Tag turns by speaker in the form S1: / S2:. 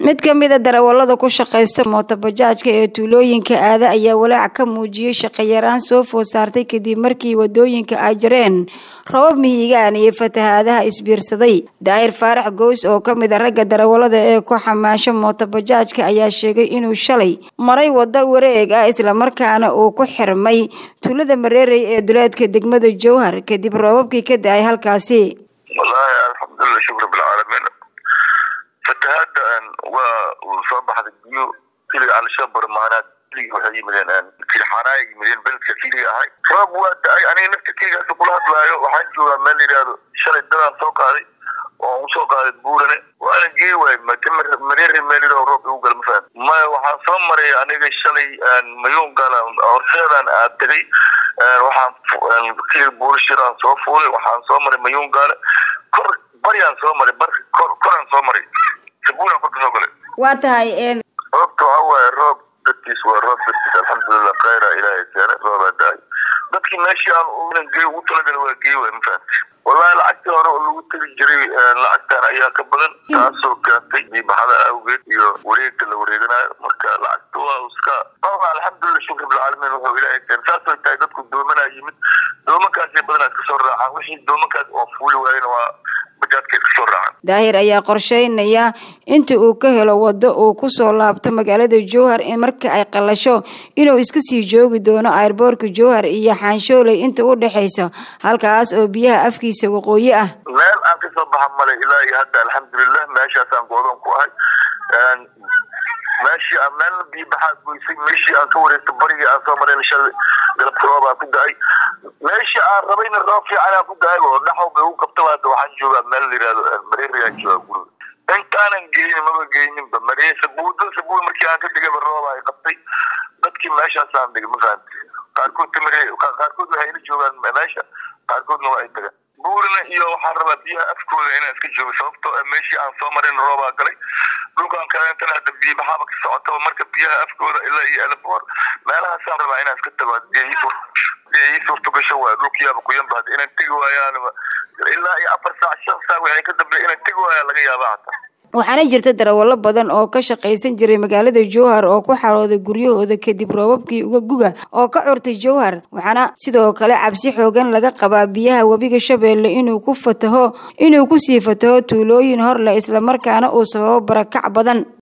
S1: mid ka mid a darawalada ku shaqaysta mootobajaajka ee tuulooyinka aada ayaa walaac ka muujiyey shaqayaraan soo food saartay kadib markii wadooyinka ay jareen robab mihigaan iyo fatahaadaha isbiirsaday daahir faarax gows oo ka mid a ragga darawalada ee ku xamaasho mootobajaajka ayaa sheegay inuu shalay maray wado wareeg ah islamarkaana uu ku xirmay tuulada mareerey ee duleedka degmada jowhar kadib roobabkii ka da-ay halkaasi
S2: wallaahi alxamdulilah shukr bilcaalamiin fatahaada waa uu soo baxday biyo xiliga al-shabar maanaad xiligi waxay yimideen kilxaanaay yimideen beledka xiligi ahay roob waa da-ay aniga naftirkeygaas kula hadlaayo waxaan joogaa meel layidhaahdo shalay dadaan soo qaaday oo usoo qaaday buurane waana gey waay mareeri meelidoo roob igu gala mafahad maya waxaan soo maray aniga shalay mayuun gala horseedaan aad tegay waxaan kii buurishiraan soo fuulay waxaan soo maray mayuun gaale kor baryaan soo maray bar kor koraan soo maray sabuulaan korka soo galay
S1: waa tahay
S2: roobta waxa waaye roob dadkiis waa roob dadkiis alxamdulilah khayra ilaahay keenay roobaa da-ay dadkii meeshii aan gey ugu talagalay waa gey waay mafahamti wallahi lacagtii hore oo lagu tegi jiray lacagtan ayaa ka badan taasoo keentay diibaxada awgeed iyo wareegta la wareeganayo marka lacagta waa iska alxamdulilah shukr bilcaalamiin wuxuu ilaahay keenay saasoo tahay dadku doomanaa yimid doomankaasay badanaa iska soo raacaan wixii doomankaas oo fuuli waayena waa bajaadka iska soo raacaan
S1: daahir ayaa qorsheynaya inta uu ka helo wado uu kusoo laabto magaalada jowhar in marka ay qalasho inuu iska sii joogi doono airboorka jowhar iyo xaanshooley inta u dhexaysa halkaas oo biyaha afkiisa waqooyi ah
S2: meel aan kasoo baxa male ilaa iyo hadda alxamdulilah meeshaasaan goodoon ku ahay meeshii aan meelna biyo baxaa goysay meeshii aan ka wareegto barigii aan soo marayna shalay galabka roobaa ku da-ay meeshii aan rabayna roob fiican aan ku da-ay oo dhaxow bay ugu qabtaba hadda waxaan joogaa meel la yihahdo mareerigaan joogaa guriga intaanan geynin maba geyninba maree sabuuda sabuud markii aan ka dhigayba rooba ay qabtay dadkii meeshaasaan dhigay ma fahamti qaarkood tamare qaarkood waxay ila joogaan meesha qaarkoodna waa ay tagaan buurina iyo waxaan rabaa biyaha afkooda inaan iska joogo sababtoo meeshii aan soo marin roobaa galay dhulkaan kaleentana hadda biyo maxaaba ka socotaba marka biyaha afkooda ilaa iyo eleboor meelahaasaan rabaa inaan iska tago ii suurto gasho waay dhulkiyaaba kuyanba hadda inaan tegi waayaan ilaa iyo afar saac shan saac waxay ka dambeeya inaan tegi waayaan laga yaaba hataa
S1: waxaana jirta darawallo badan oo ka shaqaysan jiray magaalada jowhar oo ku xarooday guryahooda kadib roobabkii uga guga oo ka curtay jowhar waxaana sidoo kale cabsi xoogan laga qabaa biyaha webiga shabeelle inuu ku fataho inuu kusii fataho tuulooyin hor leh islamarkaana uu sababo barakac badan